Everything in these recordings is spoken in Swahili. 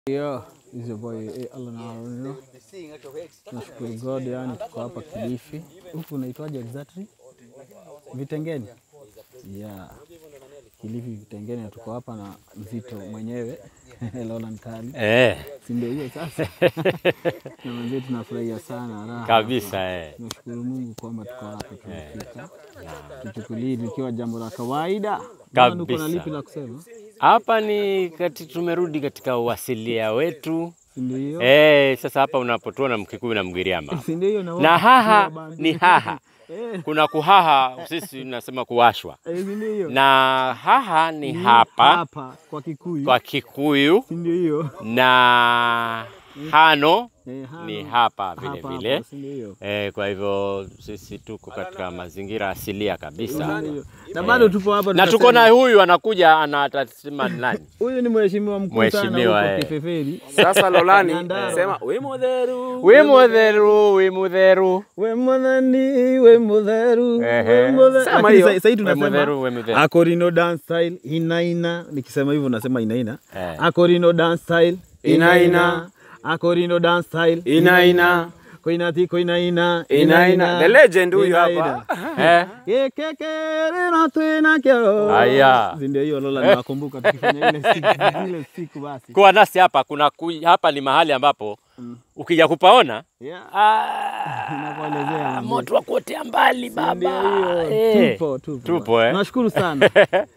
Yo, this is your boy eh, Alan Aronio. Nashukuru God, yani tuko hapa Kilifi. Huku unaitwaje exactly? Vitengeni. Yeah. Kilifi Vitengeni, na tuko hapa na Mzito mwenyewe Lolan Kali, Eh, si ndio hiyo sasa? na mwenzetu tunafurahia sana raha. kabisa eh. Tunashukuru Mungu kwamba tuko hapa tumefika. Tuchukulie likiwa jambo la kawaida. Bwana, uko na Kabisa. lipi la kusema? Hapa ni kati, tumerudi katika uasilia wetu Si ndio hiyo? eh. Sasa hapa unapotuona Mkikuyu na Mgiriama Si ndio hiyo? na watu haha pia bandu. ni haha, Eh, kuna kuhaha, sisi tunasema kuwashwa, eh, si ndio hiyo? na haha ni hapa hapa kwa Kikuyu kwa Kikuyu si ndio hiyo? na hano Eh, hano. ni hapa vile Hapa, vile. hapa, si ndio hiyo? Eh, kwa hivyo sisi tuko katika mazingira asilia kabisa, Si ndio hiyo? Na bado tupo hapa na tuko tukasema, na huyu anakuja anatasema nani huyu ni mheshimiwa mkuu sana Mheshimiwa, huko eh. Kifeferi. Sasa Lolani Nyandarua. sema we mutheru wi mutheru wi mutheru We mwathani we mutheru Ehe. we mutheru. Sema Lakini hiyo. sa- sahii we mutheru tunasema we mutheru Akorino dance style inaina. Nikisema hivyo nasema inaina. Eh. Akorino dance style Inaina. Akorino dance style Inaina. Koinati koinaina Inaina. The legend huyu Inaina. eh Gekekerera twina kyo. Aya. Si ndio hiyo Lola, nakumbuka tukifanya ile siku ile siku basi. kuwa nasi hapa kuna ku, hapa ni mahali ambapo ukija kupaona Yeah. ah, Nakuelezea mzee. moto wa kuotea mbali Ndio baba hiyo. eh. Tupo, tupo. Tupo, eh. Nashukuru sana.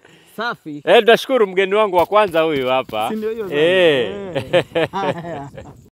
Safi. Eh, tunashukuru mgeni wangu wa kwanza huyu hapa Si ndio hiyo? sasa? eh. Eh. Haya.